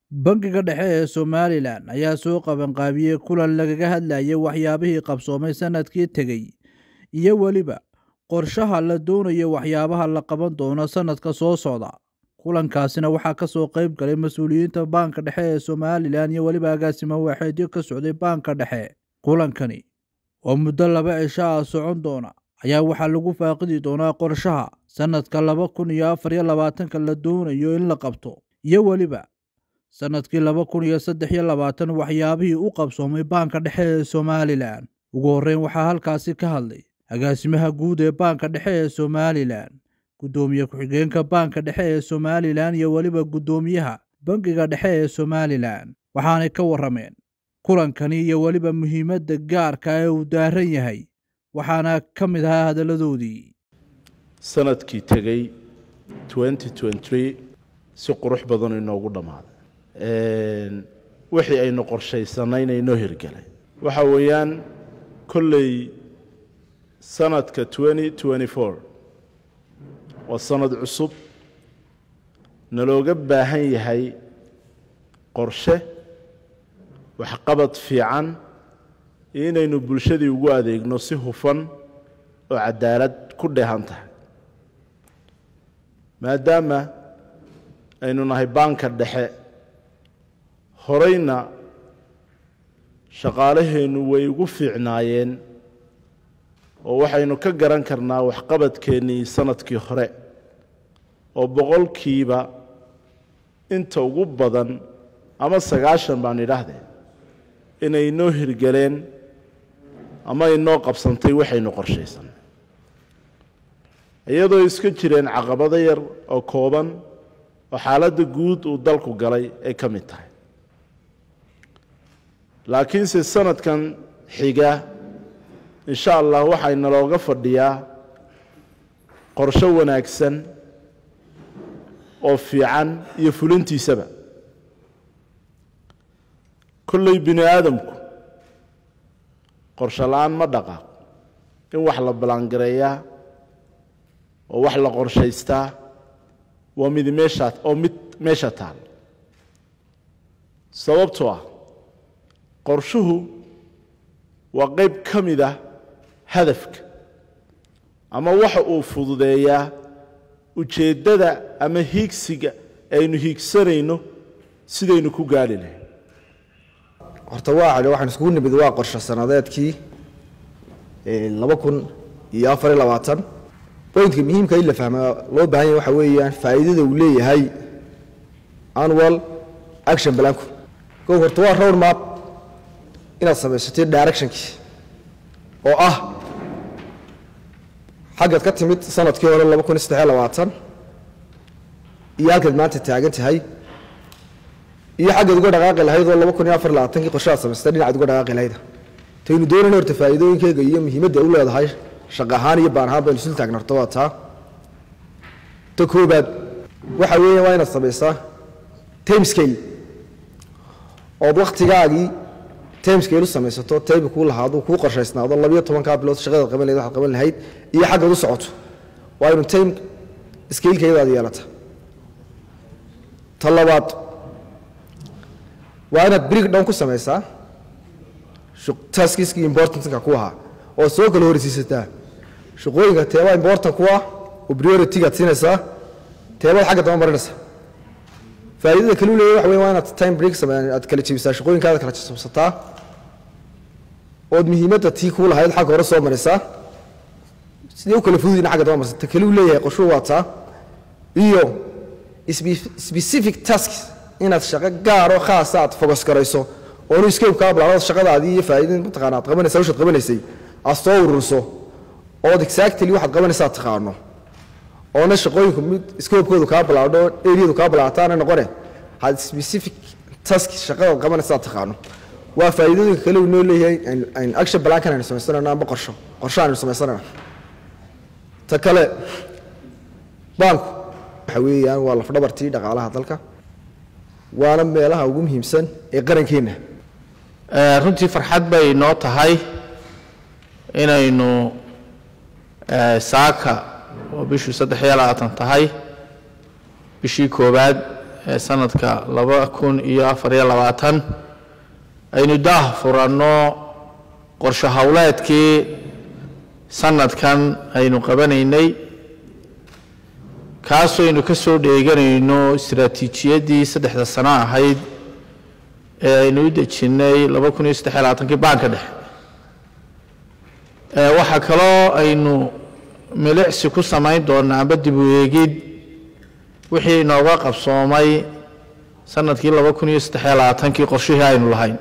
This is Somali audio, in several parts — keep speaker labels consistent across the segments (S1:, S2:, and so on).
S1: Bangiga Dhexe ee Somalilan ayaa soo qabanqaabiyey kulan lagaga hadlayay waxyaabihii qabsoomay sanadkii tegey iyo weliba qorshaha la doonayo waxyaabaha la qaban doono sanadka soo socda. Kulankaasina waxaa ka soo qayb galay mas'uuliyiinta Banka Dhexe ee Somalilan iyo weliba agaasimo waaxeedyo ka socday Banka Dhexe. Kulankani oo muddo laba cisho ah socon doona ayaa waxaa lagu faaqidi doonaa qorshaha sanadka laba kun iyo afar iyo labaatanka la doonayo in la qabto iyo weliba sanadkii laba kun iyo saddex iyo labaatan waxyaabihii u qabsoomay Banka Dhexe ee Somalilan. Ugu horreyn waxaa halkaasi ka hadlay agaasimaha guud ee Banka Dhexe ee Somalilan, guddoomiye ku-xigeenka Banka Dhexe ee Somalilan iyo weliba guddoomiyaha Bangiga Dhexe ee Somalilan. Waxaanay ka warrameen kulankani iyo weliba muhiimadda gaarka ah ee uu daaran yahay waxaana ka mid ahaa hadalladoodii
S2: sanadkii tegey si qurux badan inoogu dhammaaday wixii aynu qorshaysanayna inoo hirgelay waxa weeyaan kolley sanadka waa sanad cusub nalooga baahan yahay qorshe waxqabad fiican iyo inaynu bulshadii ugu adeegno si hufan oo cadaalad ku dheehan tahay maadaama aynu nahay baanka dhexe horeyna shaqaalaheennu way ugu fiicnaayeen oo waxaynu ka garan karnaa waxqabadkeennii sanadkii hore oo boqolkiiba inta ugu badan ama sagaashan baan idhaahdee inay inoo hirgeleen ama inoo qabsantay waxaynu qorshaysan iyadoo iska jireen caqabado yar oo kooban oo xaaladda guud uu dalku galay ay ka mid tahay laakiinse sanadkan xiga insha allah waxay nalooga fadhiyaa qorsho wanaagsan oo fiican iyo fulintiisaba kolley bini aadamku qorsho la-aan ma dhaqaaq in wax la ballaangareeyaa oo wax la qorshaystaa waa mid meeshaa oo mid meesha taal sababtoo ah qorshuhu waa qayb ka mid ah hadafka ama waxa uu fududeeyaa ujeeddada ama hiigsiga aynu hiigsanayno sidaynu ku gaali lahayn
S3: horta waa waxaan iskugu nimid waa qorsho sanadeedkii laba kun iyo afar iyo labaatan boyntka muhiimka in la fahmaa loo baahan yahay waxa weeyaan faa'iidada uu leeyahay annual action planku kow horta waa road map inaad samaysatay directionkii oo ah xaggaad ka timid sanadkii hore laba kun iyo saddex iyo labaatan iyo halkaad maanta taagan tahay iyo xaggaad uga dhaqaaqi lahayd oo laba kun iyo afar iyo labaatankii qorshaad samaysatay dhinacaad uga dhaqaaqi lahayd taynu doonayna horta faa'iidooyinkeega iyo muhiimadda u leedahay shaqo ahaan iyo baan ahaan baynu isul taagna horta waa taa ta koobaad waxa weeya waa inaad samaysaa time scale ood wakhtigaagii time scale u samaysato tayba kuu lahaado kuu qorshaysnaado labiyo tobankaa bilood shaqadaad qaban lahayd waxaad qaban lahayd iyo xaggaad u socoto waa inu time scalekayadaad yeelata ta labaad waa inaad break down ku samaysaa taskiskii importantka ku ahaa oo soo kala horeysiisataa shaqooyinka teebaa important ku ah oo prioritygaad siinaysaa teebaad xagga daba marinaysaa faa'iidada kale u leeyahay waxa weeye waa inaad time break sameeyaan aad kala jebisaa shaqooyinkaada kala jabsataa ood muhiimadda tii kuu lahayd xagga hore soo marisaa sidee u kala fududina xagga daba marsa ta kale u leeyahay qorshuhu waa taa iyo specific tasks inaad shaqo gaaroo khaasa aad focus garayso oonu escape kaa bilaabada shaqadaadii iyo faa'iidada mataqaana aad qabanaysaa washaad qabanaysay aad soo ururiso ood exactly waxaad qabanaysaa taqaano oona shaqooyinku mid scope-koodu kaa bilaabdho areadu kaa bilaabataana noqone had specific task shaqadaad qabanaysaa taqaano waa faa'iidooyinka kale uu noo leeyahay aynu action plankan aynu samaysanayno amba qorsho qorsho aynu samaysanayno ta kale baanku waxa weeyaan waa lafdhabartii dhaqaalaha dalka waana meelaha ugu muhiimsan ee qarankeenna
S4: runtii farxad bay noo tahay inaynu saaka oo bishii saddex iyo labaatan tahay bishii koowaad ee sanadka laba kun iyo afar iyo labaatan aynu daah furanno qorshe howleedkii sanadkan aynu qabanaynay kaasoo aynu ka soo dheeganayno istaraatiijiyaddii saddexda sano ahayd ee aynu u dejinnay laba kun iyo saddex iyo labaatankii baanka dhexe waxaa kaloo aynu milicsi ku samayn doonaa amba dib u eegid wixii inooga qabsoomay sanadkii laba kun iyo saddex iyo labaatankii qorshihii aynu lahayn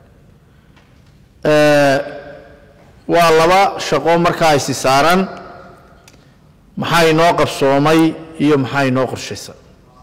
S4: waa laba shaqo markaa isi saaran maxaa inoo qabsoomay iyo maxaa inoo qorshaysan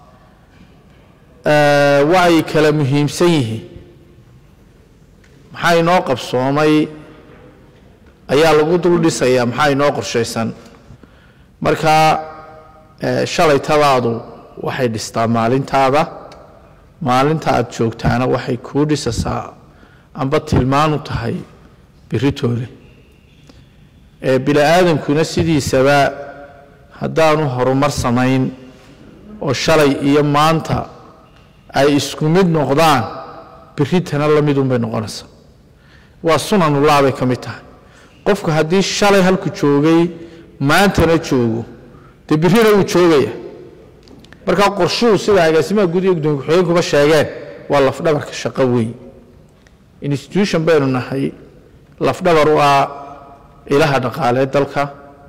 S4: waxay kala muhiimsan yihiin maxaa inoo qabsoomay ayaa lagu dul dhisayaa maxaa inoo qorshaysan marka shalaytadaadu waxay dhistaa maalintaada maalinta aad joogtaana waxay kuu dhisasaa amba tilmaanu tahay biritoole bini aadankuna sidiisaba haddaanu horumar samayn oo shalay iyo maanta ay isku mid noqdaan biritana la midunbay noqonaysaa waa sunanullah bay ka mid tahay qofku haddii shalay halku joogay maantana joogo dee birina wuu joogaya markaa qorshuhu sida agaasimaha guud iyo gudoomiye ku-xigeenkuba sheegeen waa lafdhabarka shaqo weyn institution baynu nahay lafdhabar u ah ilaha dhaqaaleed dalka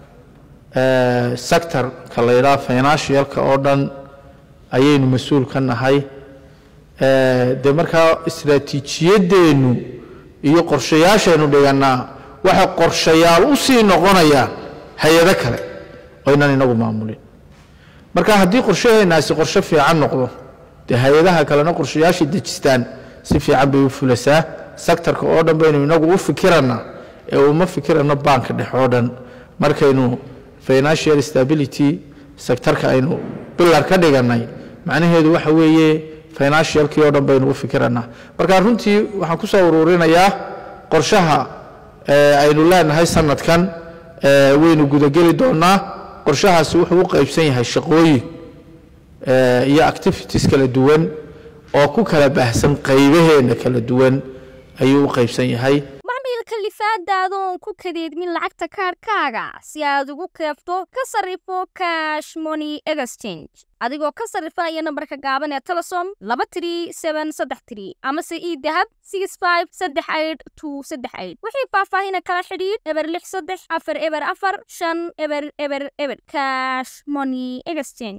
S4: sectorka la yidhaha financialka oo dhan ayaynu mas-uul ka nahay dee markaa istraatiijiyadeennu iyo qorshayaashaynu dhigannaa waxay qorshayaal u sii noqonayaan hay-ado kale oo ynan inagu maamulin marka haddii qorshaheenaasi qorshe fiican noqdo dee hay-adaha kalena qorshayaashay dejistaan si fiican bay u fulasaa sectorka oo dhan baynu inagu u fikirannaa ee uma fikirano baanka dhex oo dhan markaynu financial stability sectorka aynu bilar ka dhigannay macnaheedu waxa weeye financialkii oo dhan baynu u fikirannaa marka runtii waxaan ku soo uruurinayaa qorshaha aynu leenahay sanadkan waynu gudageli doonaa qorshahaasi wuxuu u qaybsan yahay shaqooyin iyo activities kala duwan oo ku kala baahsan qaybaheenna kala duwan ayuu u qaybsan yahay
S5: macmiilka lifaadaada oon ku kadeedmin lacagta kaarhkaaga si aad ugu keefto ka sarrifo cash money exchange adigoo ka sarrifaya nambarka gaaban ee telesom laba tiri seben saddex tiri amase ii dahab six five saddex aid two saddex aid wixii faahfaahina kala xidhiidh eber lix saddex afar eber afar shan eber eber eber cash money exchange